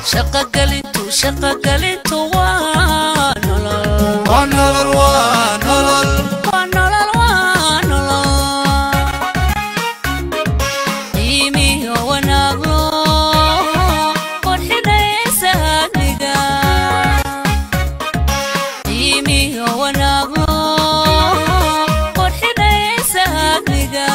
shaqagalintu shaqagalintu waa nolol waa nolol waa nolol waa nolol waa nolol qiimiyo wanaaglo qurxinaysa hadliga qiimiyo wanaaglo qurxinaysa hadliga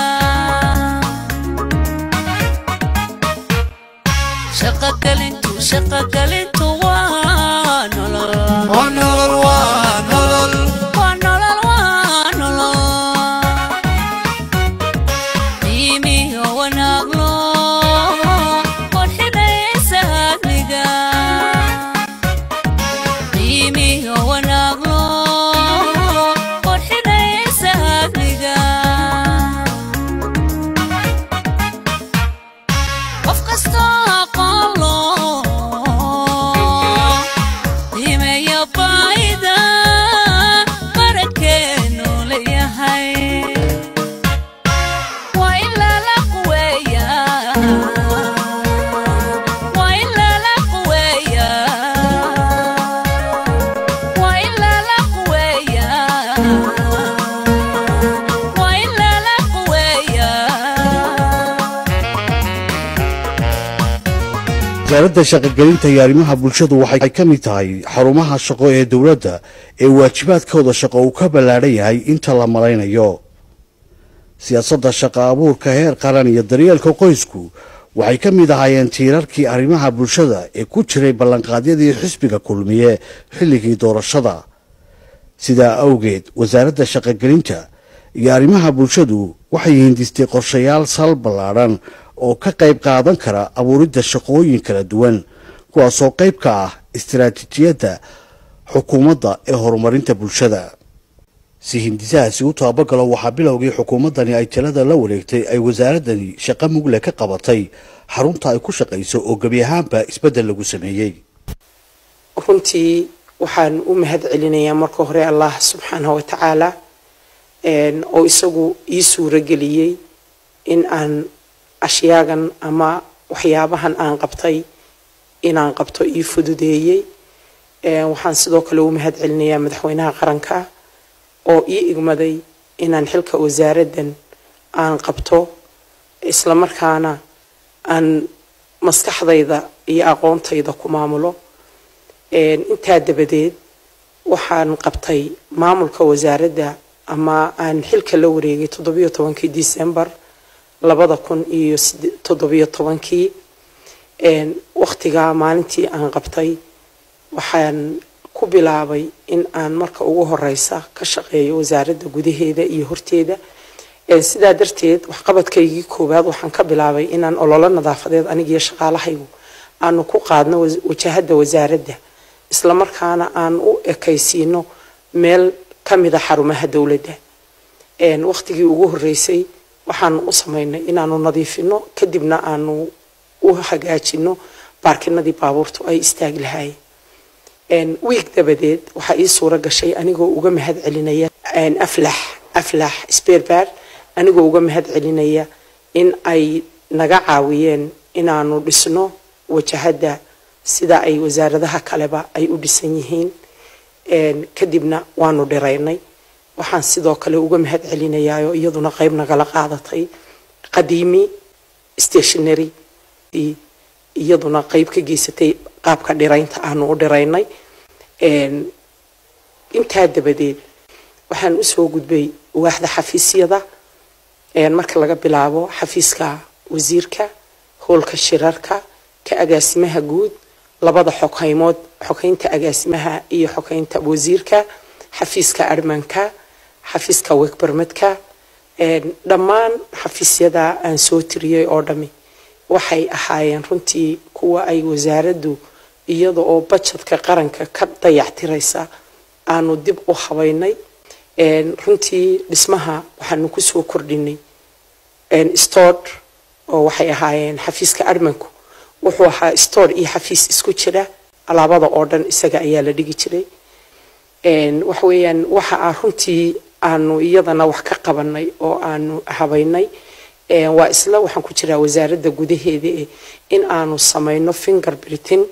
shaqagalintu shaqagalintu waa nolol waa nolol waa nolol waa nolol waa nolol qiimiyo wanaaglo qurxinaysa hadliga qiimiyo wanaaglo qurxinaysa hadliga qof kastoo aqoon loo qiimeeya baayida qarankeenu leeyahay waa in lala quweeyaa waa in lala quweeyaa waa in lala quweeyaa waa in lala quweeyaa wasaaradda shaqogelinta iyo arrimaha bulshadu waxay ka mid tahay xarumaha shaqo ee dowladda ee waajibaadkooda shaqo uu ka ballaadhan yahay inta la malaynayo siyaasadda shaqo abuurka heer qaran iyo daryeelka qoysku waxay ka mid ahaayeen tiirarkii arrimaha bulshada ee ku jiray ballanqaadyadii xisbiga kulmiye xilligii doorashada sidaa awgeed wasaaradda shaqogelinta iyo arrimaha bulshadu waxay hindistay qorshayaal sal ballaadhan oo ka qayb qaadan kara abuuridda shaqooyin kala duwan kuwaasoo qayb ka ah istiraatiijiyadda xukuumadda ee horumarinta bulshada si hindisahaasi u taabagalo waxaa bilowgii xukuumaddani ay talada la wareegtay ay wasaaraddani shaqo mugle ka qabatay xarunta ay ku shaqayso oo gebi ahaanba isbeddel lagu sameeyey runtii waxaan u mahad celinayaa marka hore allah subxaanahu wa tacaala een, oo isagu ii suuro geliyey in aan ashyaagan ama waxyaabahan aan qabtay inaan qabto ii fududeeyey Een, waxaan sidoo kale u mahad celinayaa madaxweynaha qaranka oo ii igmaday inaan xilka wasaaraddan aan qabto islamarkaana aan maskaxdayda iyo aqoontayda ku maamulo Een, intaa dabadeed waxaan qabtay maamulka wasaaradda ama aan xilka la wareegay toddobiyo tobankii december labada kun iyo side- toddobiyo tobankii Een, waqtigaa maalintii aan qabtay waxaan ku bilaabay in aan marka ugu horeysa ka shaqeeyo wasaaradda gudaheeda iyo horteeda Een, sidaa darteed waxqabadkaygii koowaad waxaan ka bilaabay inaan ololo nadaafadeed anigiyo shaqaalahaygu aanu ku qaadno was- wajahada wasaaradda islamarkaana aan u ekaysiino meel ka mida xarumaha dowladda Een, waqtigii ugu horeysay waxaanu u sameynay inaanu nadiifino kadibna aanu u hagaajino baarkinadii baabuurtu ay istaagi lahaayeen Een, wiig dabadeed waxaa ii suuro gashay anigoo uga mahad celinaya een, aflax aflax sperbar anigoo uga mahad celinaya in ay naga caawiyeen inaanu dhisno wajahada sida ay wasaaradaha kaleba ay u dhisan yihiin Een, kadibna waanu dhiraynay waxaan sidoo kale uga mahad celinayaa oo iyaduna qayb nagala qaadatay qadiimi stationary i- iyaduna qayb ka geysatay qaabka dhiraynta aanu u dhiraynay Een, intaa dabadeed waxaan usoo gudbay waaxda xafiisyada Een, marka laga bilaabo xafiiska wasiirka howlka shirarka ka agaasimaha guud labada xogaymood xogeynta agaasimaha iyo xogeynta wasiirka xafiiska armanka xafiiska wegbarmadka Een, dhammaan xafiisyada aan soo tiriyey oo dhami waxay ahaayeen runtii kuwa ay wasaaraddu iyada oo bajetka qaranka ka dayactiraysa aanu dib u habaynay Een, runtii dhismaha waxaanu kusoo kordhinay Een, store oo waxay ahaayeen xafiiska armanku wuxuu ahaa store iyo xafiis isku jira alaabada oo dhan isaga ayaa la dhigi jiray Een, waxa weeyaan waxa aan runtii aanu iyadana wax ka qabanay oo aanu habaynay Een, waa isla waxaan ku jiraa wasaaradda gudaheeda eh, in aanu samayno fingerprinting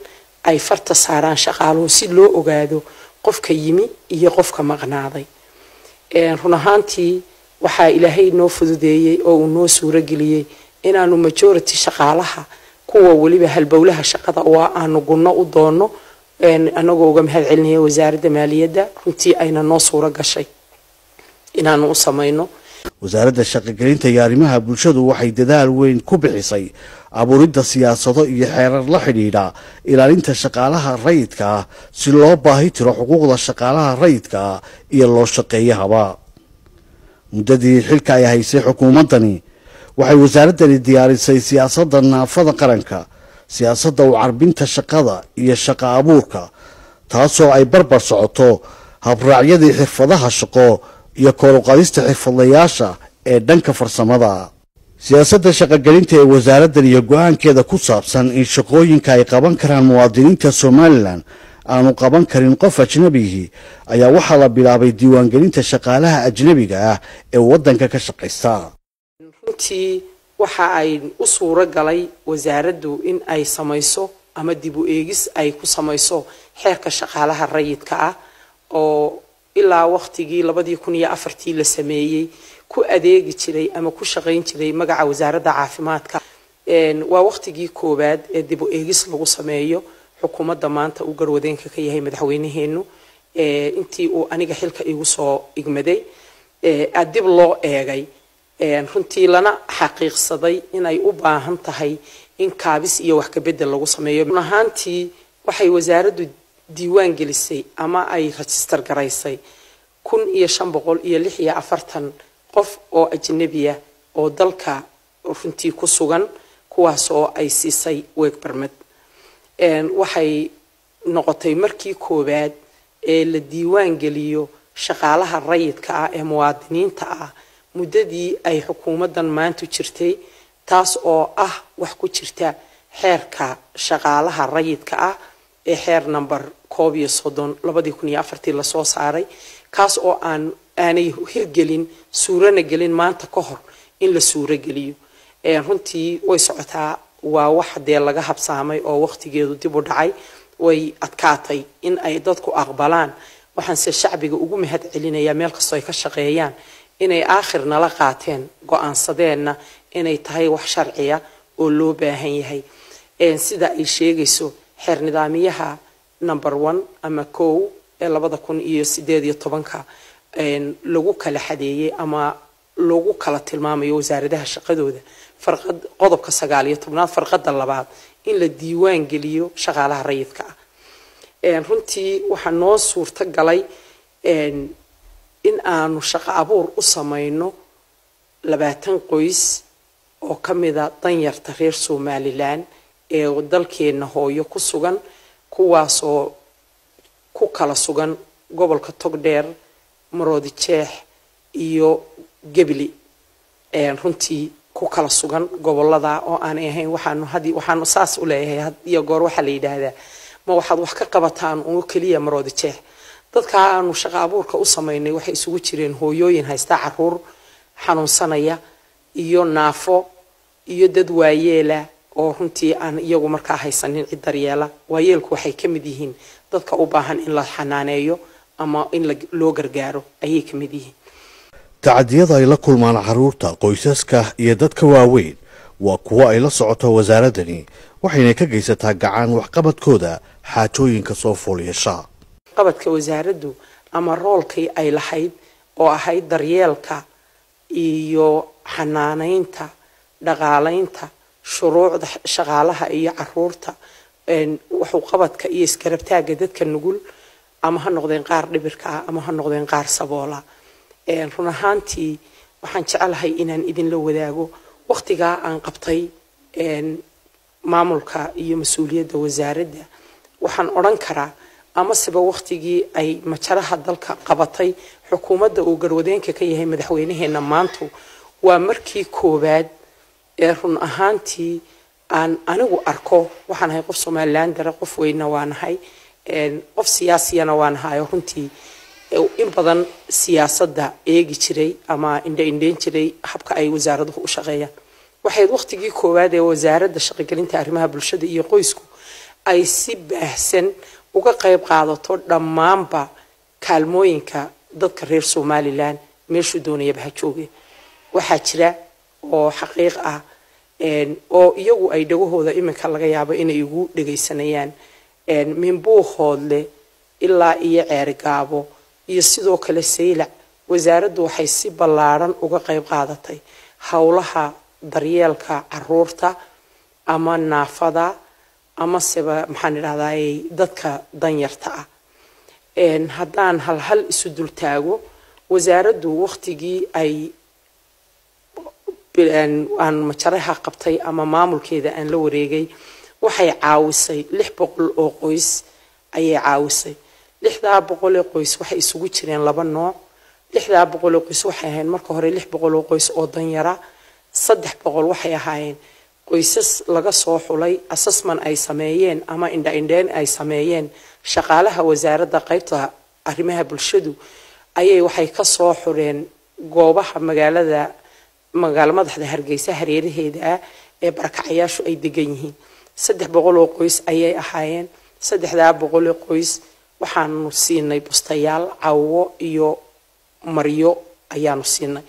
ay farta saaraan shaqaaluhu si loo ogaado qofka yimi iyo qofka maqnaaday run ahaantii waxaa ilaahay noo fududeeyey oo uu noo suurageliyey inaanu majority shaqaalaha kuwa weliba halbowlaha shaqada oo aanu gunno u doono anagoo uga mahad celinaya wasaaradda maaliyadda runtii ayna noo suuro gashay inaanu u samayno wasaaradda shaqogelinta iyo arrimaha bulshadu waxay dadaal weyn ku bixisay abuuridda siyaasado iyo xeerar la xidhiidha ilaalinta shaqaalaha rayidka ah si loo baahi tiro xuquuqda shaqaalaha rayidka ah iyo loo shaqeeyahaba muddadii xilka ay haysay xukuumaddani waxay wasaaraddani diyaarisay siyaasadda naafada qaranka siyaasadda u carbinta shaqada iyo shaqa abuurka taasoo ay barbar socoto habraacyadii xirfadaha shaqo iyo kooruqadista xirfadlayaasha ee dhanka farsamada siyaasadda shaqogelinta ee wasaaraddan iyo go-aankeeda ku saabsan in shaqooyinka ay qaban karaan muwaadiniinta somalilan aanu qaban karin qof ajnabigii ayaa waxaa la bilaabay diiwaangelinta shaqaalaha ajnabiga ah ee waddanka ka shaqaysta runtii waxa ay u suuro galay wasaaraddu in ay samayso ama dib u eegis ay ku samayso xeerka shaqaalaha rayidka ah oo ilaa waqtigii labadii kun iyo afartii la sameeyey ku adeegi jiray ama ku shaqayn jiray magaca wasaaradda caafimaadka waa waqtigii koowaad ee dib u eegis lagu sameeyo xukuumadda maanta uu garwadeenka ka yahay madaxweynaheenu intii uu aniga xilka igu soo igmaday dib loo eegay runtii lana xaqiiqsaday inay u baahan tahay in kaabis iyo wax kabedel lagu sameeyo run ahaantii waxay wasaaraddu diiwaan gelisay ama ay rajistar garaysay kun iyo shan boqol iyo lix iyo afartan qof oo ajnabiya oo dalka runtii ku sugan kuwaas oo ay siisay weeg barmed waxay noqotay markii koowaad ee la diiwaan geliyo shaqaalaha rayidka ah ee muwaadiniinta ah muddadii ay xukuumaddan maantu jirtay taas oo ah wax ku jirta xeerka shaqaalaha rayidka ah ee xeer number koob iyo soddon labadii kun iyo afartii lasoo saaray kaas oo aan aanay hirgelin suurana gelin maanta ka hor in la suuro geliyo runtii way socotaa waa wax dee laga habsaamay oo waqtigeedu dib u dhacay way adkaatay in ay dadku aqbalaan waxaanse shacbiga ugu mahad celinayaa meel kastoo ay ka shaqeeyaan inay aakhir nala qaateen go-aansadeenna inay tahay wax sharciya oo loo baahan yahay sida ay sheegayso xeer nidaamiyaha number one ama kow ee labada kun iyo sideed iyo tobanka lagu kala xadeeyey ama lagu kala tilmaamayo wasaaradaha shaqadooda farqad qodobka sagaal iyo tobnaad farqada labaad in la diiwaan geliyo shaqaalaha rayidka ah runtii waxaa noo suurto galay in aanu shaqo abuur u samayno labaatan qoys oo ka mida danyarta reer somalilan ee dalkeenna hooyo ku sugan kuwaasoo ku kala sugan gobolka togdheer maroodi jeex iyo gebli runtii ku kala sugan gobolada oo aanay ahayn waxaanu hadi waxaanu saas u leeyahay had iyo goor waxaa la yidhaahdaa ma waxaad wax ka qabataan uo keliya maroodi jeex dadkaa aanu shaqo abuurka u samaynay waxay isugu jireen hooyooyin haysta caruur xanuunsanaya iyo naafo iyo dad waayeela oo runtii aan iyagu markaa haysanin cid daryeela waayeelku waxay ka mid yihiin dadka u baahan in la xanaaneeyo ama in loo gargaaro ayay ka mid yihiin tacadiyada ay la kulmaan carruurta qoysaska iyo dadka waaweyn waa kuwo ay la socoto wasaaraddani waxayna ka geysataa gacan waxqabadkooda xaajooyinka soo foolyeesha qabadka wasaaraddu ama roolkii ay lahayd oo ahayd daryeelka iyo xanaanaynta dhaqaalaynta shuruucda shaqaalaha iyo caruurta waxuu qabadka iyo iskarabtaagga dadka nugul ama ha noqdeen qaar dhibirka ah ama ha noqdeen qaar saboola run ahaantii waxaan jecelahay inaan idinla wadaago waqtigaa aan qabtay maamulka iyo mas-uuliyadda wasaaradda waxaan odhan karaa amaseba waqtigii ay majaraha dalka qabatay xukuumadda uu garwadeenka ka yahay madaxweynaheena maantu waa markii koowaad ee run ahaantii aan anigu arko waxaan ahay qof somalilan dare qof weynna waa nahay qof siyaasiyana waa nahay oo runtii in badan siyaasadda eegi jiray ama indha indheyn jiray habka ay wasaaraduhu u shaqeeyaan waxayd waqtigii koowaad ee wasaaradda shaqogelinta arrimaha bulshada iyo qoysku ay si baahsan uga qayb qaadato dhammaanba kaalmooyinka dadka reer somalilan meeshuu doonayaba ha jooge waxaa jira oo xaqiiq ah oo iyagu ay dhagahooda iminka laga yaabo inay igu dhegaysanayaan minbuuhoodle ilaa iyo ceerigaabo iyo sidoo kale saylac wasaaraddu waxay si ballaadhan uga qayb qaadatay howlaha daryeelka caruurta ama naafada ama seba maxaan idhahdaay dadka danyarta ah haddaan halhal isu dultaago wasaaraddu waktigii ay aan majaraha qabtay ama maamulkeeda aan la wareegay waxay caawisay lix boqol oo qoys ayay caawisay lixdaa boqol ee qoys waxay isugu jireen laba nooc lixdaa boqol oo qoys waxay ahayn marka hore lix boqol oo qoys oo danyara saddex boqol waxay ahaayeen qoysas laga soo xulay assessment ay sameeyeen ama indha-indheen ay sameeyeen shaqaalaha wasaaradda qaybta arrimaha bulshadu ayay waxay ka soo xureen goobaha magaalada magaalo madaxda hargeysa hareeraheeda ah ee barakacayaashu ay degan yihiin saddex boqol oo qoys ayay ahaayeen saddexdaa boqol oo qoys waxaanu siinay bustayaal cawo iyo maryo ayaanu siinay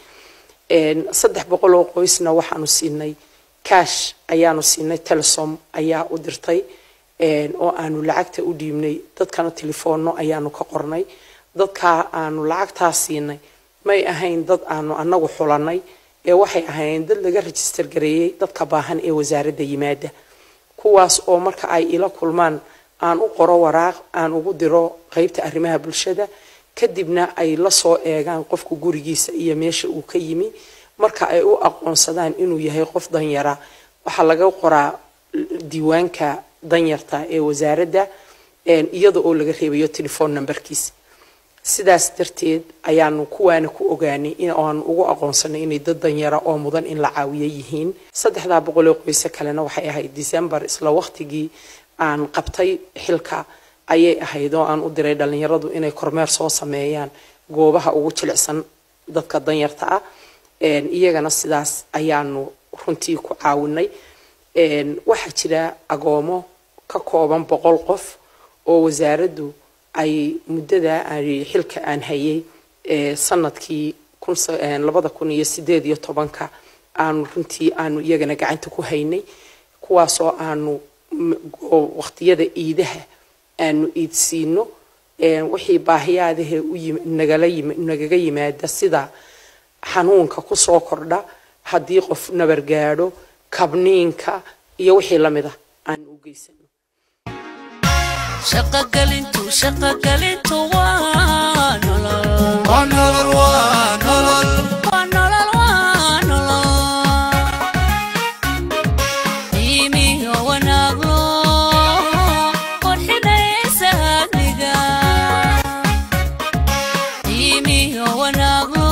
saddex boqol oo qoysna waxaanu siinay cash ayaanu siinay telesom ayaa u dirtay oo aanu lacagta u dhiibnay dadkana telefoonno ayaanu ka qornay dadkaa aanu lacagtaa siinay may ahayn dad aanu anagu xulanay ee waxay ahaayeen dad laga register gareeyey dadka baahan ee wasaaradda yimaada kuwaas oo marka ay ila kulmaan aan u qoro waraaq aan ugu diro qeybta arrimaha bulshada kadibna ay la soo eegaan qofku gurigiisa iyo meesha uu ka yimi marka ay u aqoonsadaan inuu yahay qof danyara waxaa laga qoraa diiwaanka danyarta ee wasaaradda iyada oo laga reebayo telefone numberkiisa sidaas darteed ayaanu kuwaana ku ogaanay inaanu ugu aqoonsanay inay dad danyara oo mudan in la caawiyo yihiin saddexdaa boqoloo qoyse kalena waxay ahayd december isla waqtigii aan qabtay xilka ayay ahayd oo aan u diray dhalinyaradu inay kormeer soo sameeyaan goobaha ugu jilicsan dadka danyarta ah iyagana sidaas ayaanu runtii ku caawinay waxaa jira agoomo ka kooban boqol qof oo wasaaraddu ay muddada xilka aan hayay sanadkii labada kun iyo sideed iyo tobanka aanu runtii aanu iyagana gacanta ku haynay kuwaasoo aanu waqtiyada iidaha aanu iidsiino wixii baahiyaadahe nagaga yimaada sida xanuunka kusoo kordha haddii qof nabar gaadho kabniinka iyo wixii lamid ah aanu u geysano shaqogelintu shaqogelintu waa nolol waa nolol waa nolol waa nolol waa nolol qiimiyo wanaaglo qurxinaysa adniga qiimiyo wanaaglo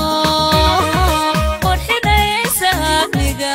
qurxinaysa adniga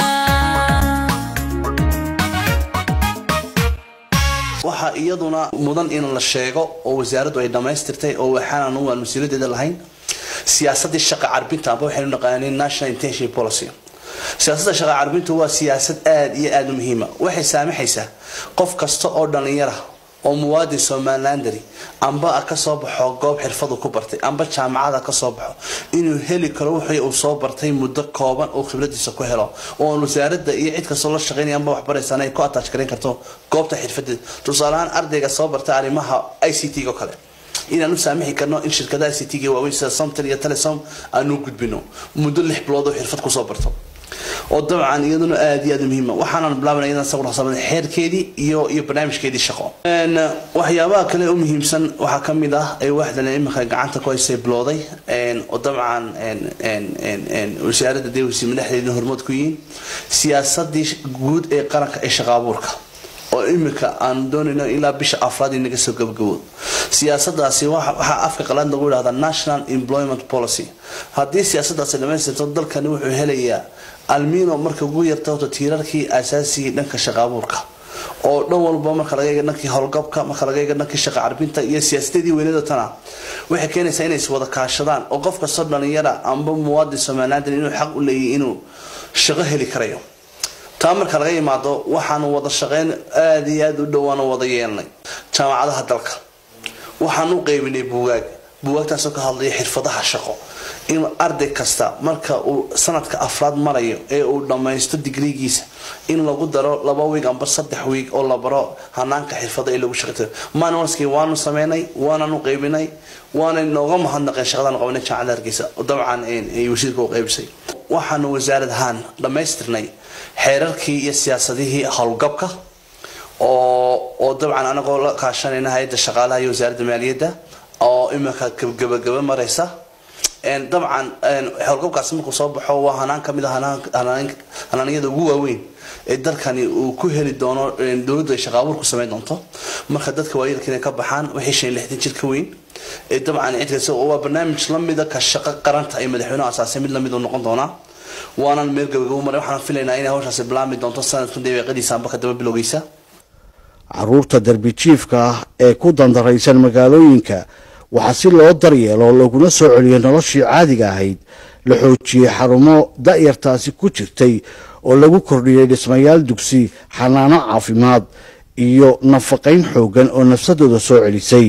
waxaa iyaduna mudan in la sheego oo wasaaraddu ay dhammaystirtay oo waxaan aan mas-uuliyadeeda lahayn siyaasadii shaqa carbinta amba waxaynu naqaaneen national intention policy siyaasadda shaqa carbintu waa siyaasad aada iyo aada u muhiima waxay saamaxaysaa qof kasta oo dhalinyara oo muwaadin somalilandari amba kasoo baxo goob xirfadu ku bartay amba jaamacada kasoo baxo inuu heli karo wixii uu soo bartay muddo kooban oo khibradiisa ku helo oo wasaaradda iyo cid kastoo la shaqeynaya amba waxbaraysan ay ku attach gareyn karto goobta xirfadeeda tusaaleahaan ardayga soo bartay arrimaha i c t oo kale inaan u saamixi karno in shirkadaha i c t ga waaweyn sida somtel iyo telesom aanu gudbino muddo lix bilood oo xirfad kusoo barto oo dabcan iyaduna aada iyo aada muhiima waxaanan bilaabana iyadan sawir xasaabada xeerkeedii iyo iyo barnaamijkeedii shaqo waxyaabaha kale u muhiimsan waxaa ka mid ah ee waaxdan imika gacanta ku haysay bilowday oo dabcan wasaaradda dewsi madaxdeedina hormood ku yihiin siyaasadii guud ee qaranka ee shaqa abuurka oo imika aan doonayno ilaa bisha afraad inaga soo gabagabo siyaasadaasi waxaa afka qalaad lagu yidhahdaa national employment policy haddii siyaasadaasi dhamaystirto dalkani wuxuu helayaa almino marka ugu yarta horta tiirarkii asaasigii dhanka shaqa abuurka oo dhan walba marka laga eega dhankii howlgabka marka laga eega dhankii shaqa carbinta iyo siyaasadadii weynada tana waxay keenaysaa inay iswada kaashadaan oo qof kastoo dhalinyara amba muwaadin somaliland inuu xaq u leeyahy inuu shaqo heli karayo taa marka laga yimaado waxaanu wada shaqeyn aada iyo aada u dhowaanu wada yeelnay jaamacadaha dalka waxaan u qeybinay buugaag buugaagtaasoo ka hadlaya xirfadaha shaqo in arday kasta marka uu sanadka afraad marayo ee uu dhammaysto digrigiisa in lagu daro laba wiig amba saddex wiig oo la baro hanaanka xirfada ee lagu shaqeytayo manualskii waanu sameynay waananu qeybinay waana nooga mahadnaqeen shaqadaan qabanay jaamacada hargeysa dabcan ay wasiirka u qeybisay waxaanu wasaarad ahaan dhammaystirnay xeerarkii iyo siyaasadihii howlgabka oo oo dabcan anagoo la kaashanayna hay-adda shaqaalaha iyo wasaaradda maaliyadda oo iminka gabagaba mareysa dabcan howlgabkaasi markuu soo baxo waa hanaan kamid a hanaanyada ugu waaweyn ee dalkani uu ku heli doono dowladdu ay shaqaabuur ku sameyn doonto marka dadka waayeelka inay ka baxaan wixii shan iyo lixdan jir ka weyn dabcan cidkaas waa barnaamij lamida ka shaqo qaranta ay madaxweynuhu asaasay mid lamid uu noqon doonaa waanan meel gabagabo maray waxaan filaynaa inay hawshaasi bilaami doonto sanadkan dabeeqadiisa amba ka daba bilowgeysa caruurta darbijiifka ah ee ku dandaraysan magaalooyinka waxaa si loo daryeelo laguna soo celiyo noloshii caadiga ahayd la xoojiyey xarumo da'yartaasi ku jirtay oo lagu kordhiyey dhismayaal dugsi xanaano caafimaad iyo nafaqayn xoogan oo nafsadooda soo celisay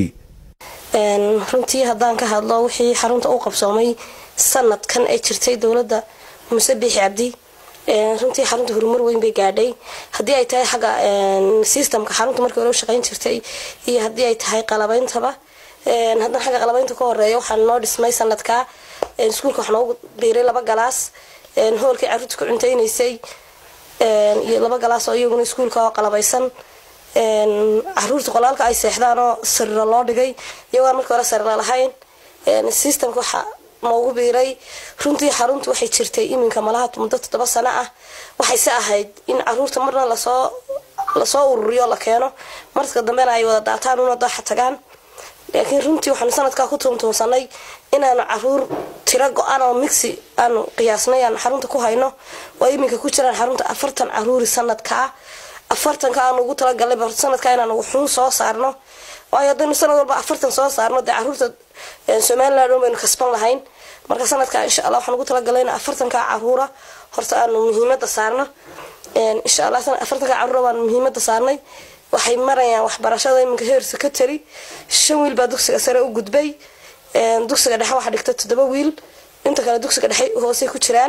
runtii haddaan ka hadlo wixii xarunta u qabsoomay sanadkan ee jirtay dowladda muse biixi cabdi runtii xarunta horumar weyn bay gaadhay haddii ay tahay xagga systemka xarunta markii hore u shaqayn jirtay iyo haddii ay tahay qalabeyntaba haddana xagga qalabeynta ka horeeya waxaa noo dhismay sanadkaa iskuulka waxaa noogu biiray laba galaas hoolkii caruurta ku cunteynaysay iyo laba galaas oo iyaguna iskuulka oo qalabeysan caruurta qolaalka ay seexdaan oo sarira loo dhigay iyagoo markii hore sarira lahayn systemka waxaa noogu biiray runtii xaruntu waxay jirtay iminka malaha muddo toddoba sano ah waxayse ahayd in caruurta marna lasoo lasoo ururiyo la keeno marka dambena ay wada daataan una daaxa tagaan laakiin runtii waxaanu sanadkaa ku tuuntuunsanay inaanu caruur tiro go-an oo mixi aanu qiyaasnay aanu xarunta ku hayno oo iminka ku jiraan xarunta afartan caruuri sanadkaa afartanka aanu ugu talagalay sanadkaa inaanu wuxuun soo saarno waayo haddaynu sanad walba afartan soo saarno dee caruurta somaliland oo baynu kasban lahayn marka sanadkaa insha allah waxaan ugu talagalay in afartanka caruura horta aanu muhiimada saarno insha allah afartanka caruura baanu muhiimada saarnay waxay marayaan waxbarashada iminka heer secretary shan wiil baa dugsiga sare u gudbay dugsiga dhexe waxaa dhigta toddoba wiil inta kale dugsiga dhexe hoosey ku jiraan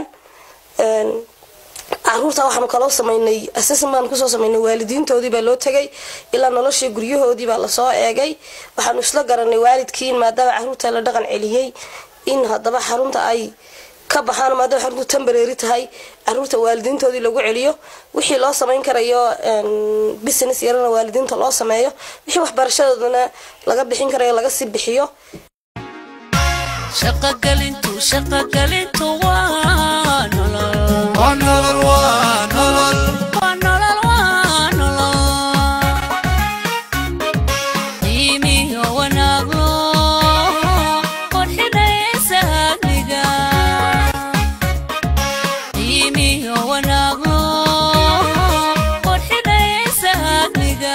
caruurta waxaanu kaloo sameynay assessment baan kusoo sameynay waalidiintoodii baa loo tegay ilaa noloshii guryahoodii baa lasoo eegay waxaanu isla garanay waalidkii in maadaama caruurta la dhaqan celiyey in haddaba xarunta ay ka baxaan maadaama xaruntu tembarary tahay caruurta waalidiintoodii lagu celiyo wixii loo samayn karayo business yarana waalidiinta loo sameeyo wixii waxbarashadoodana laga bixin karayo laga sii bixiyo shaqagalintu shaqagalintu waa nolol waa nolol waa nolol waa nolol waa nolol qiimiyo wanaago qurxinaysa hagniga qiimiyo wanaago qurxinaysa hagniga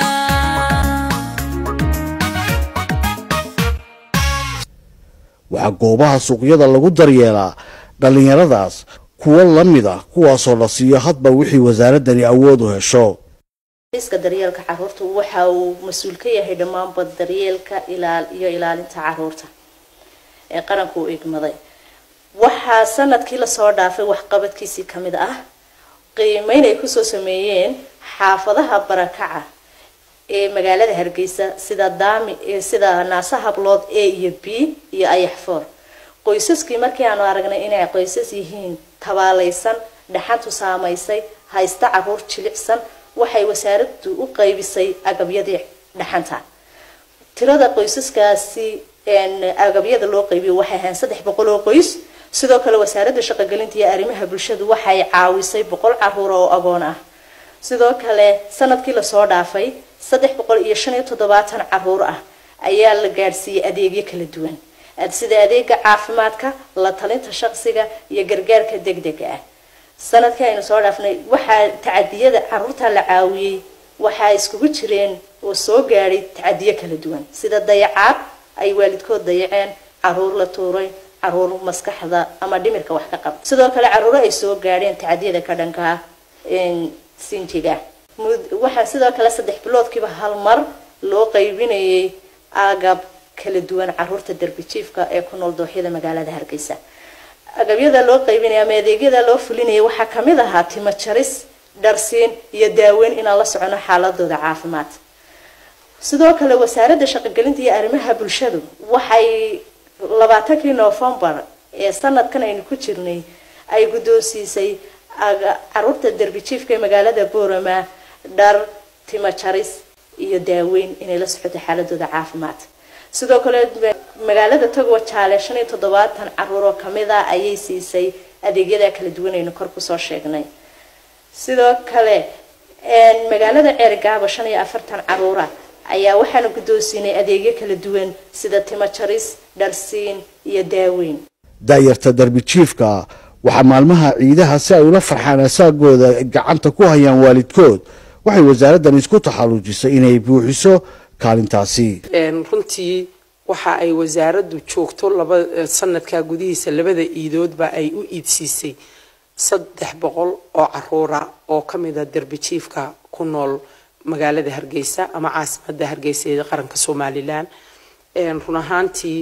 waxaa goobaha suuqyada lagu daryeelaa dhallinyaradaas kuwo la mid ah kuwaasoo la siiyo hadba wixii wasaaradani awood u hesho iska daryeelka caruurta waxa uu mas-uul ka yahay dhammaanba daryeelka ilaal iyo ilaalinta caruurta ee qaranku u igmaday waxaa sanadkii lasoo dhaafay waxqabadkiisii ka mid ah qiimeyn ay kusoo sameeyeen xaafadaha barakaca ee magaalada hargeysa sida daami sida naasa hablood a iyo b iyo ayaxfoor qoysaskii markii aanu aragnay inay qoysas yihiin tabaalaysan dhaxantu saamaysay haysta caruur jilicsan waxay wasaaraddu u qaybisay agabyadii dhaxanta tirada qoysaskaasi agabyada loo qaybiyo waxay ahayn saddex boqol oo qoys sidoo kale wasaaradda shaqogelinta iyo arrimaha bulshadu waxay caawisay boqol caruur oo agoon ah sidoo kale sanadkii lasoo dhaafay saddex boqol iyo shan iyo toddobaatan caruur ah ayaa la gaadhsiiyey adeegyo kala duwan sida adeega caafimaadka la talinta shaqsiga iyo gargaarka degdega ah sanadkii aynu soo dhaafnay waxaa tacadiyada caruurta la caawiyey waxaa iskugu jireen oo soo gaadhay tacadiyo kala duwan sida dayacaad ay waalidkood dayaceen caruur la tuuray caruur maskaxda ama dhimirka wax ka qaba sidoo kale caruuro ay soo gaadheen tacadiyada ka dhankaa sinjiga waxaa sidoo kale saddex biloodkiiba hal mar loo qaybinayay agab kala duwan caruurta darbijiifka ee ku nool dooxyada magaalada hargeysa agabyada loo qaybinaya ama adeegyada loo fulinaya waxaa kamid ahaa timo jaris dharsiin iyo daaweyn inaan la socono xaaladooda caafimaad sidoo kale wasaaradda shaqogelinta iyo arrimaha bulshadu waxay labaatankii noofembar ee sanadkan aynu ku jirnay ay guddoonsiisay caruurta darbijiifka ee magaalada boorama dhar timo jaris iyo daaweyn inay la socoto xaaladooda caafimaad sidoo kale magaalada tagwa jaale shan iyo toddobaatan caruur oo kamid a ayay siisay adeegyada kala duwan aynu kor kusoo sheegnay sidoo kale magaalada ceerigaabo shan iyo afartan caruura ayaa waxaana guddoonsiinay adeegyo kala duwan sida timo jaris dharsiin iyo daaweyn daayarta darbijiifka waxaa maalmaha ciidaha si ay ula farxaan asaagooda gacanta ku hayaan waalidkood waxay wasaaraddan isku taxallujisay inay buuxiso kaalintaasi runtii waxa ay wasaaraddu joogto laba sanadkaa gudihiisa labada iidoodba ay u iidsiisay saddex boqol oo caruura oo ka mida darbijiifka ku nool magaalada hargeysa ama caasimadda hargeysa ee qaranka somalilan run ahaantii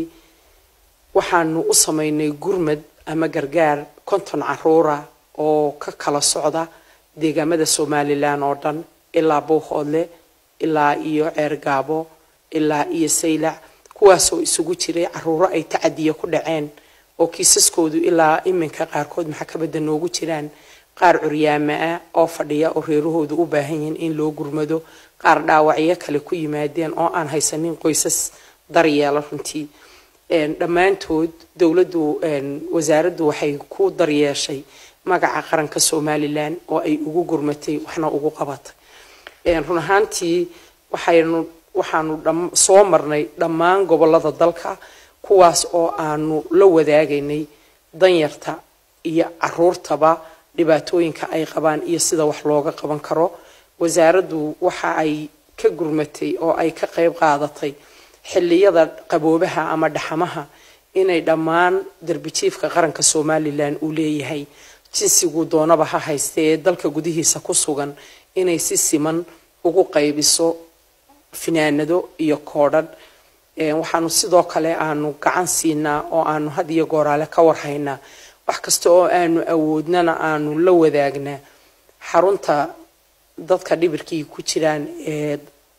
waxaanu u sameynay gurmad ama gargaar konton caruura oo ka kala socda deegaamada somalilan oo dhan ilaa buuhoodle ilaa iyo ceergaabo ilaa iyo saylac kuwaasoo isugu jiray caruuro ay tacadiya ku dhaceen oo kiisaskoodu ilaa iminka qaarkood maxkamadda noogu jiraan qaar curyaama ah oo fadhiya oo reerahoodu u baahan yihiin in loo gurmado qaar dhaawacyo kale ku yimaadeen oo aan haysanin qoysas daryeela runtii dhammaantood dowladdu wasaaraddu waxay ku daryeeshay magaca qaranka somalilan oo ay ugu gurmatay waxna ugu qabatay run ahaantii waxaynu waxaanu soo marnay dhammaan gobolada dalka kuwaas oo aanu la wadaagaynay danyarta iyo caruurtaba dhibaatooyinka ay qabaan iyo sida wax looga qaban karo wasaaraddu waxa ay ka gurmatay oo ay ka qayb qaadatay xilliyada qaboobaha ama dhaxamaha inay dhammaan darbijiifka qaranka somalilan uu leeyahay jinsigu doonaba ha hayste ee dalka gudihiisa ku sugan inay si siman ugu qaybiso finaanado iyo koodhan waxaanu sidoo kale aanu gacan siinaa oo aanu had iyo gooraale ka warhaynaa wax kasta oo aanu awoodnana aanu la wadaagnaa xarunta dadka dhibirkii ku jiraan ee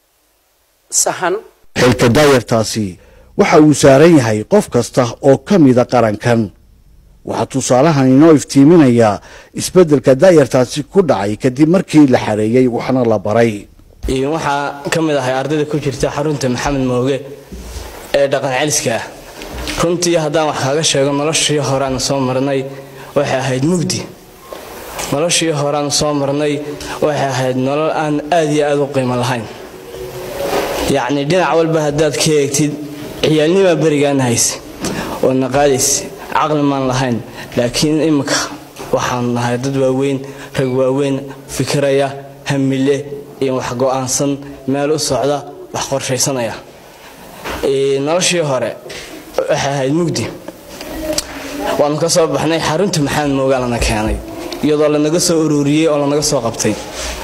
sahan xilka daayartaasi waxa uu saaran yahay qof kasta oo ka mida qarankan waxaa tusaalahan inoo iftiiminayaa isbeddelka daayartaasi ku dhacay kadib markii la xareeyey waxna la baray waxaa ka mid ahay ardayda ku jirta xarunta maxamed mooge ee dhaqan celiska ah runtii haddaan wax kaaga sheego noloshii horeaan soo marnay waxay ahayd mugdi noloshii horeaan soo marnay waxay ahayd nolol aan aad iyo aad u qiimo lahayn yacni dhinac walba haddaad ka eegtid ciyaalnimaa berigaan hayse oo naqaadayse caqli maan lahayn laakiin imika waxaan nahay dad waaweyn rag waaweyn fikiraya hamile iyo wax go-aansan meel u socda wax qorshaysanaya noloshii hore waxay ahayd mugdi waanu ka soo baxnay xarunta maxamed moogaa lana keenay iyadoo lanaga soo ururiyey oo lanaga soo qabtay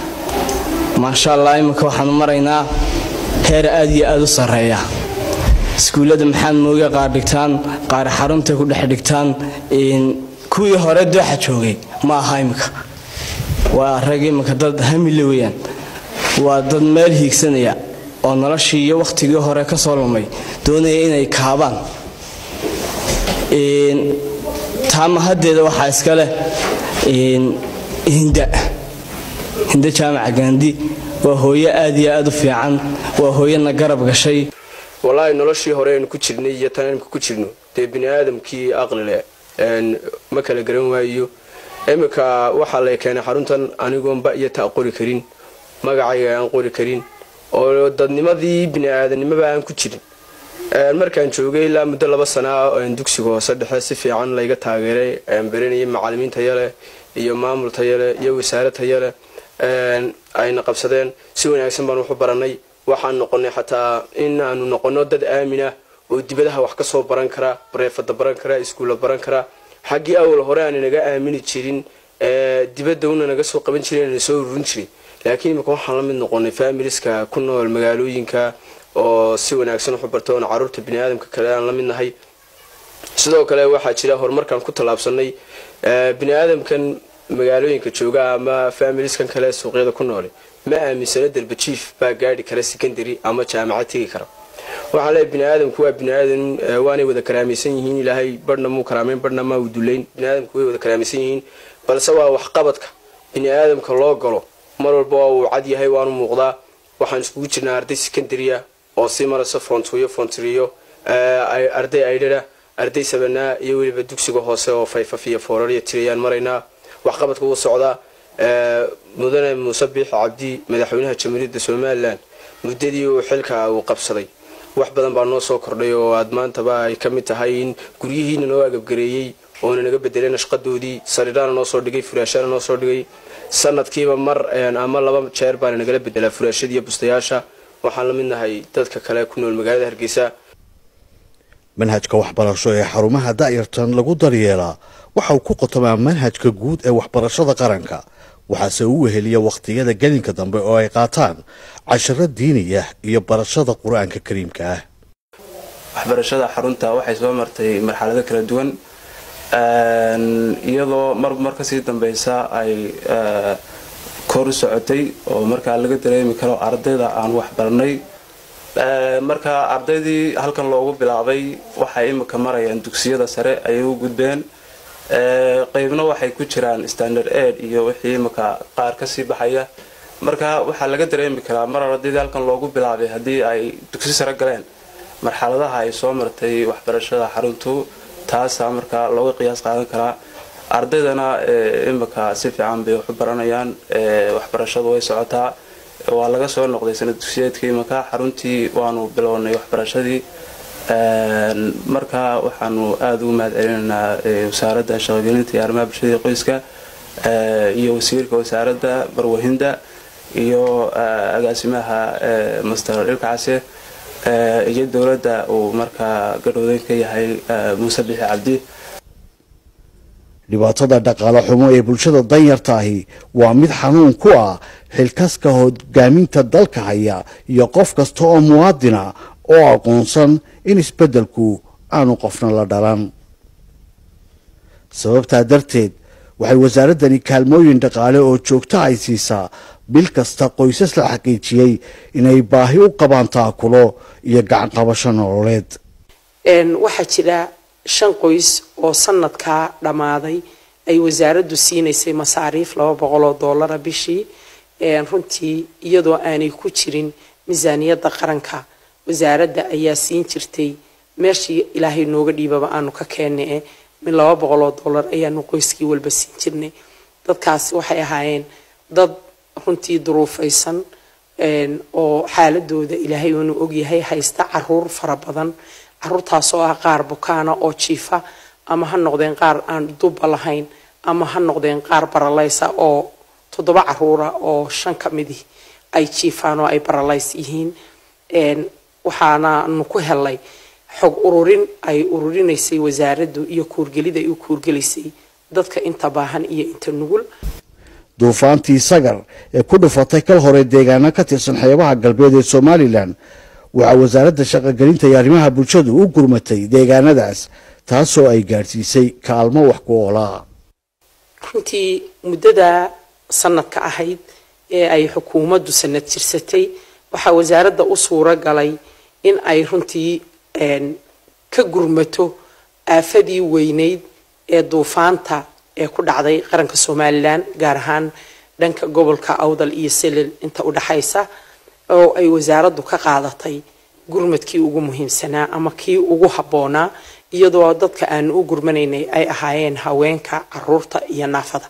maasha allah iminka waxaanu maraynaa heer aad iyo aad u sarreeya iskuullada maxamed mooge qaar dhigtaan qaar xarunta ku dhex dhigtaan kuwii hore dooxa joogay ma aha iminka waa rag iminka dad hamile weyaan waa dad meel hiigsanaya oo noloshii iyo wakhtigii hore ka soo lumay doonaya inay kaabaan taama haddeeda waxaa iska leh hinda hinda jaamaca gaandi waa hooyo aad iyo aad u fiican waa hooyana garab gashay wallaahi noloshii hore aynu ku jirnay iyo tan aynu ku jirno dee bini aadamkii aqlile ma kala garan waayo iminka waxaa lay keenay xaruntan anigoonba iyo ta qori karin magacayga aan qori karin oo dadnimadii bini aadanimaba aan ku jirin markaan joogay ilaa muddo laba sanaa dugsiga hoose dhexe si fiican layga taageeray baranayay macalimiin tayaleh iyo maamul tayaleh iyo wasaare tayaleh ayna qabsadeen si wanaagsan baan waxu baranay waxaan noqonay xataa in aanu noqono dad aaminah oo dibadaha wax kasoo baran kara bareefada baran kara iskuulla baran kara xaggii awal hore aan inaga aamini jirin dibadda una naga soo qaban jiray na soo ururin jiray laakiin imika waxaan la mid noqonay familiska ku nool magaalooyinka oo si wanaagsan waxu barta oona caruurta biniaadamka kale aan la mid nahay sidoo kale waxaa jira horumarkaan ku tallaabsanay biniaadamkan magaalooyinka jooga ama familiskan kale suuqyada ku noole ma aaminsano darbajiif baa gaadhi kara secondary ama jaamacad tegi kara waxaan leeyahay biniaadamku waa biniaadam waanay wada karaamaysan yihiin ilaahay barhna muu karaameyn barhna maa u duleyn biniaadamku way wada karaamaysan yihiin balse waa waxqabadka biniaadamka loo galo mar walba waa uu cad yahay waanu muuqdaa waxaan iskugu jirnaa arday secondarya oo sii marayso foontuyo foontriyo arday aydhara arday sabanaa iyo weliba dugsiga hoose oo fayfaf iyo foorariya tirayaan maraynaa waxqabadka wuu socdaa mudane muuse biix cabdi madaxweynaha jamhuuriyadda somalilan muddadii uu xilka uu qabsaday wax badan baa noo soo kordhay oo aad maantaba ay ka mid tahay in guryihiina noo agabgareeyey oona naga bedelay nashqadoodii sariiraana noo soo dhigay furaashana noo soo dhigay sanadkiiba mar ama laba jeer baana nagala bedelaa furaashadiiyo bustayaasha waxaan la mid nahay dadka kale ku nool magaalada hargeysa manhajka waxbarasho ee xarumaha da'yartan lagu daryeelaa waxa uu ku qotomaa manhajka guud ee waxbarashada qaranka waxaase uu weheliya wakhtiyada gelinka dambe oo ay qaataan casharo diiniya iyo barashada qur-aanka kariimka ah waxbarashada xarunta waxay soo martay marxalado kala duwan iyadoo marba mar kasii dambeysa ay kor u socotay oo markaa laga dareemi karo ardayda aan waxbaranay marka ardaydii halkan loogu bilaabay waxay imika marayaan dugsiyada sare ayay u gudbeen qeybna waxay ku jiraan standard aid iyo wixii imika qaar kasii baxaya marka waxaa laga dareemi karaa mar ardaydii halkan loogu bilaabay haddii ay dugsi sare galeen marxaladaha ay soo martay waxbarashada xaruntu taasaa markaa looga qiyaas qaadan karaa ardaydana imika si fiican bay waxu baranayaan waxbarashadu way socotaa waa laga soo noqday sanad dugsiyeedka imika xaruntii waanu bilownay waxbarashadii marka waxaanu aada ugu mahad celinaynaa wasaaradda shaqogelinta iyo arrimaha bulshada qoyska iyo wasiirka wasaaradda barwahinda iyo agaasimaha master ilkacase iyo dowladda uu markaa gadhoodan ka yahay muuse bixi cabdi dhibaatada dhaqaale xumo ee bulshada danyarta ahi waa mid xanuun ku ah xilkaska hogaaminta dalka haya iyo qof kasta oo muwaadina oo aqoonsan in isbeddelku aanu qofna la dhalan sababtaa darteed waxay wasaaraddani kaalmooyin dhaqaale oo joogto ay siisaa bil kasta qoysas la xaqiijiyey inay baahi u qabaan taakulo iyo gacan qabasho nololeed waxaa jira shan qoys oo sanadkaa dhammaaday ay wasaaraddu siinaysay masaariif laba boqol oo doolara bishii runtii iyadoo aanay ku jirin miisaaniyadda qaranka wasaaradda ayaa siin jirtay meeshii ilaahay nooga dhiibaba aanu ka keennay min laba boqol oo doolar ayaanu qoyskii walba siin jirnay dadkaasi waxay ahaayeen dad runtii duruufaysan oo xaaladooda ilaahay uunu ogyahay haysta caruur fara badan caruurtaasoo ah qaar bukaana oo jiifa ama ha noqdeen qaar aan duba lahayn ama ha noqdeen qaar baralaysa oo toddoba caruura oo shan ka midii ay jiifaan oo ay baralays yihiin waxaanaanu ku helay xog ururin ay ururinaysay wasaaraddu iyo kuurgelid ay u kuurgelisay dadka inta baahan iyo inta nugul duufaantii sagar ee ku dhufatay kal hore deegaano ka tirsan xeebaha galbeed ee somalilan waxaa wasaaradda shaqogelinta iyo arrimaha bulshadu u gurmatay deegaanadaas taasoo ay gaadhsiisay kaalmo wax ku oolaa runtii muddada sanadka ahayd ee ay xukuumaddu sanad jirsatay waxaa wasaaradda u suuro galay in ay runtii ka gurmato aafadii weyneyd ee duufaanta ee ku dhacday qaranka somalilan gaar ahaan dhanka gobolka awdal iyo selel inta u dhaxaysa oo ay wasaaraddu ka qaadatay gurmadkii ugu muhiimsanaa ama kii ugu habboonaa iyadoo dadka aanu u gurmanaynay ay ahaayeen haweenka caruurta iyo naafada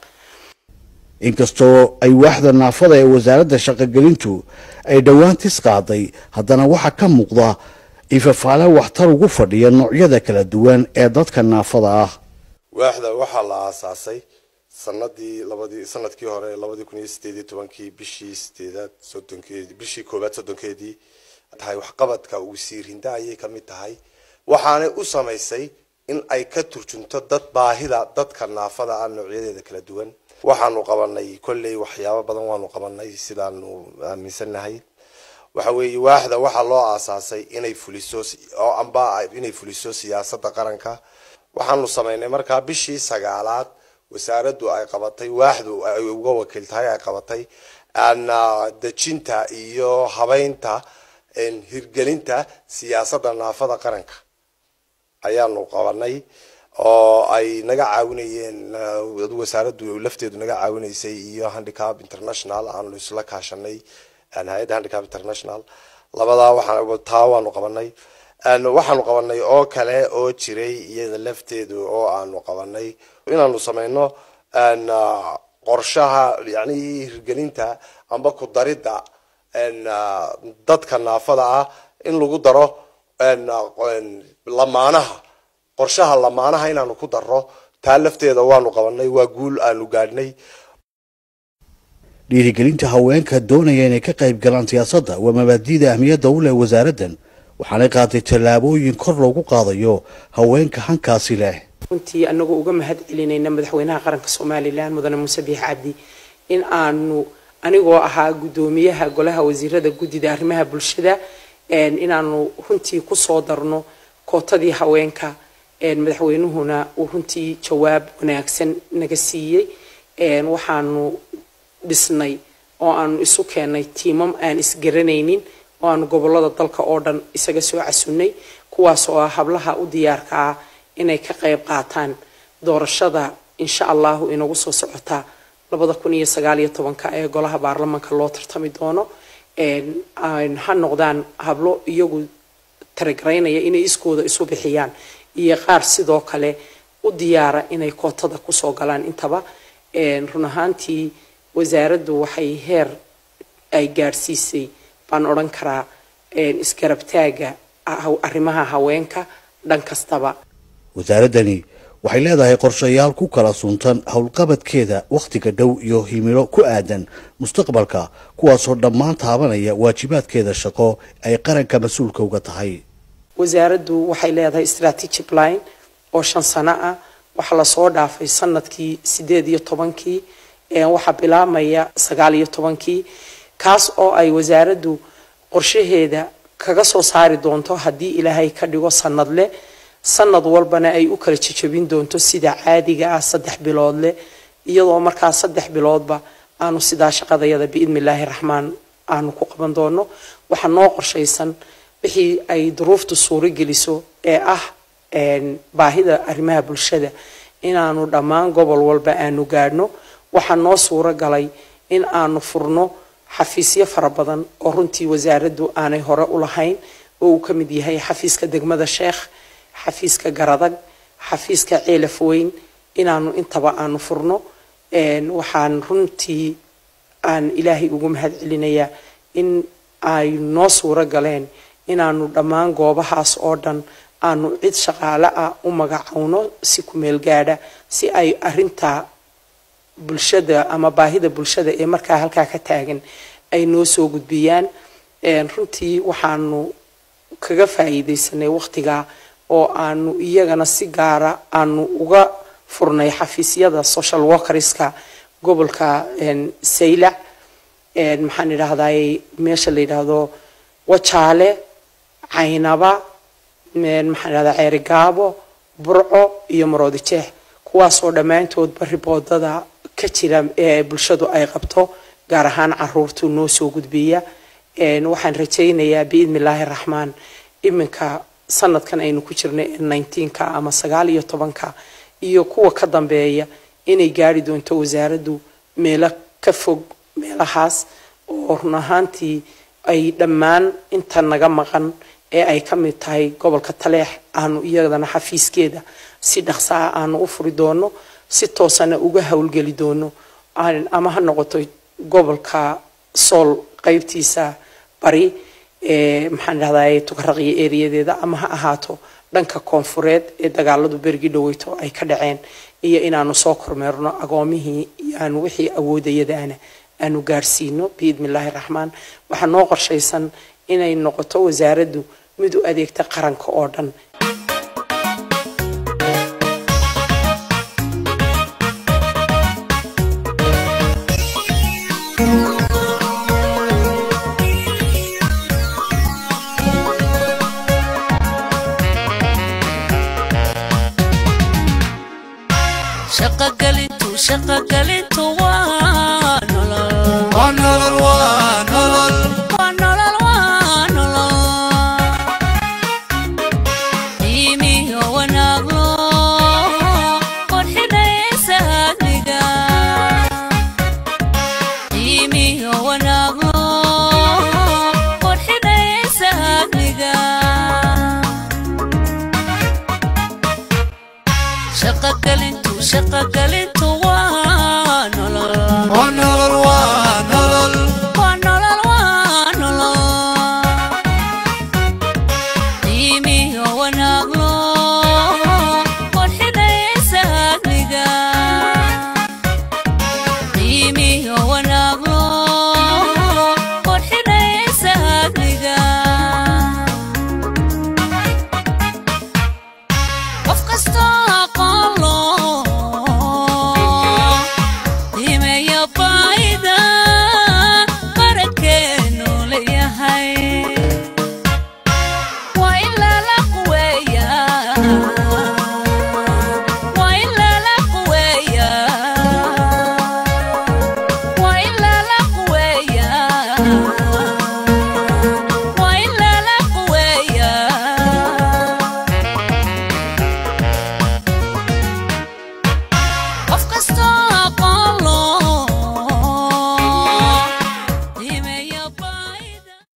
inkastoo ay waaxda naafada ee wasaaradda shaqogelintu ay dhowaan tis qaaday haddana waxaa ka muuqda ifafaale waxtar ugu fadhiya noocyada kala duwan ee dadka naafada ah waaxda waxaa la aasaasay sanadii labadii sanadkii hore labadii kun iyo sideed iyo tobankii bishii sideedaad soddonkeedii bishii koowaad soddonkeedii tahay waxqabadka wasiirinda ayay ka mid tahay waxaanay u samaysay in ay ka turjunto dad baahida dadka naafada ah noocyadeeda kala duwan waxaanu qabanay kolley waxyaabo badan waanu qabanay sidaanu aaminsannahay waxa weeye waaxda waxaa loo aasaasay inay fuliso oo amba inay fuliso siyaasadda qaranka waxaanu samaynay markaa bishii sagaalaad wasaaraddu ay qabatay waaxdu ay uga wakiil tahay ay qabatay dejinta iyo habeynta hirgelinta siyaasadda naafada qaranka ayaanu qabanay oo ay naga caawinayeen wasaaraddu lafteedu naga caawinaysay iyo handicap international aanu isla kaashanay hay-adda handicap international labadaa waxaa taa waanu qabanay waxaanu qabanay oo kale oo jiray iyada lafteedu oo aanu qabanay inaanu sameyno qorshaha yani hirgelinta amba ku daridda dadka naafada ah in lagu daro lamaanaha qorshaha lamaanaha inaanu ku daro taa lafteeda waanu qabanay waa guul aanu gaadhnay dhiirigelinta haweenka doonaya inay ka qayb galaan siyaasadda waa mabaadi'da ahmiyadda u leh wasaaraddan waxaanay qaaday tallaabooyin kor loogu qaadayo haweenka hankaasi leh runtii anagoo uga mahad celinayna madaxweynaha qaranka somalilan mudane muuse biix cabdi in aanu anigoo ahaa guddoomiyaha golaha wasiirada guddida arrimaha bulshada inaanu runtii kusoo darno kootadii haweenka madaxweynuhuna uu runtii jawaab wanaagsan naga siiyey waxaanu dhisnay oo aanu isu keenay tiimam aan isgaranaynin oo aanu gobolada dalka oo dhan isaga soo casunnay kuwaas oo ah hablaha u diyaarka ah inay ka qayb qaataan doorashada insha allahu inagu soo socotaa labada kun iyo sagaal iyo tobanka ee golaha baarlamanka loo tartami doono ha noqdaan hablo iyagu taragaraynaya inay iskooda isu bixiyaan iyo qaar sidoo kale u diyaara inay kootada kusoo galaan intaba run ahaantii wasaaraddu waxay heer ay gaadhsiisay baan odhan karaa isgarabtaaga arrimaha haweenka dhan kastaba wasaaraddani waxay leedahay qorshayaal ku kala suntan howlqabadkeeda wakhtiga dhow iyo himilo ku aadan mustaqbalka kuwaasoo dhammaan taabanaya waajibaadkeeda shaqo ay qaranka mas-uulka uga tahay wasaaraddu waxay leedahay strategic line oo shan sano ah waxaa lasoo dhaafay sanadkii sideed iyo tobankii waxaa bilaabmaya sagaal iyo tobankii kaas oo ay wasaaraddu qorshaheeda kaga soo saari doonto haddii ilaahay ka dhigo sanadle sanad walbana ay u kala jejabin doonto sida caadiga ah saddex bilood leh iyadoo markaa saddex biloodba aanu sidaa shaqadayada biidni illaahi raxmaan aanu ku qaban doono waxaa noo qorshaysan wixii ay duruuftu suuro geliso ee ah baahida arrimaha bulshada inaanu dhammaan gobol walba aanu gaadhno waxaa noo suuro galay in aanu furno xafiisyo fara badan oo runtii wasaaraddu aanay hore u lahayn oo uu ka mid yahay xafiiska degmada sheekh xafiiska garadag xafiiska ceelaf weyn inaanu intaba aanu furno waxaan runtii aan ilaahay ugu mahad celinayaa in ay noo suuro galeen inaanu dhammaan goobahaas oo dhan aanu cid shaqaale ah u magacowno si kumeel gaadha si ay arintaa bulshada ama baahida bulshada ee markaa halkaa ka taagan ay noo soo gudbiyaan runtii waxaanu kaga faa'iidaysanay waqtigaa oo aanu iyagana si gaara aanu uga furnay xafiisyada social workerska gobolka saylac maxaan idhahday meesha la yidhaahdo wajaale caynaba maxaan idhahdaa ceerigaabo burco iyo maroodi jeex kuwaasoo dhammaantoodba riboodada ka jira ee bulshadu ay qabto gaar ahaan caruurtu noo soo gudbiya waxaan rajaynayaa biidni illaahi raxmaan iminka sanadkan aynu ku jirnay nineteenka ama sagaal iyo tobanka iyo kuwa ka dambeeya inay gaari doonto wasaaraddu meelo ka fog meelahaas oo run ahaantii ay dhammaan inta naga maqan ee ay ka mid tahay gobolka taleex aanu iyadana xafiiskeeda si dhaqsaa aanu u furi doono si toosana uga howlgeli doono ama ha noqoto gobolka sool qeybtiisa bari maxaan dhahday tukaraqyo eriyadeeda ama ha ahaato dhanka koonfureed ee dagaaladu berigi dhaweyto ay ka dhaceen iyo inaanu soo kormeerno agoomihii aanu wixii awoodayadaana aanu gaarsiino biidni illaahi raxmaan waxaa noo qorshaysan inay noqoto wasaaraddu mid u adeegta qaranka oo dhan shaqagalintu shaqagalintu waa nolol waa nolol waa nolol waa nolol waa nolol qiimiyo wanaaglo qurxinaysa adniga qiimiyo wanaaglo qurxinaysa adniga shaqagalintu shaqagalintu waa